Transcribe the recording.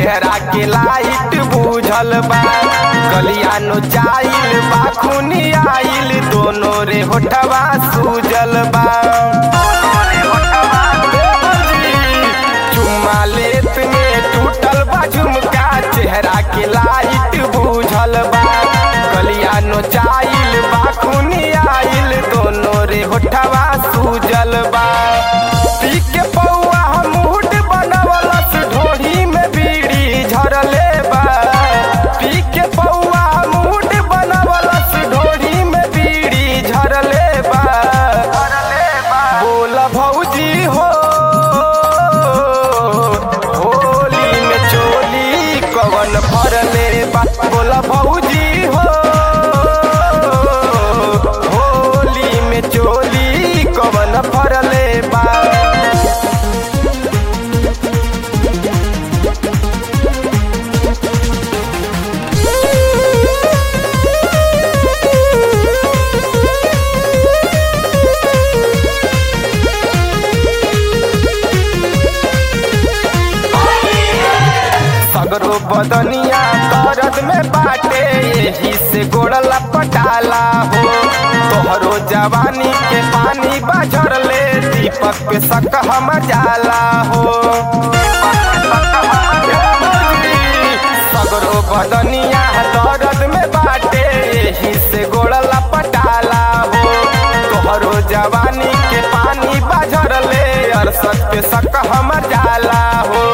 चेहरा के लाइट बुझल बा गलिया नो जाइल बा खूनी आइल दोनों रे होठवा सूजल बा चुम्मा लेत में टूटल बा झुमका चेहरा के लाइट बुझल बा गलिया नो जाइल बा खूनी आइल दोनों रे होठवा सूजल बा पी के पौआ मूड बनवलस ढोढ़ी में बीड़ी झरले बा पी के पौआ मूड बनवलस ढोढ़ी में बीड़ी झरले बा बोल भौजी हो होली में चोली कवन भरले बा बोल भौजी हो होली में चोली कवन भरले बा सगरो बदनिया दर्द में बाटे यही से गोड़ला पटाला हो तोहरो जवानी के पानी बाझर ले दीपक पे शक हम जाला हो सगरो बदनिया दर्द में बाटे यही से गोड़ला पटाला हो तोहरो जवानी के पानी बाझर ले अरसत पे शक हम जाला हो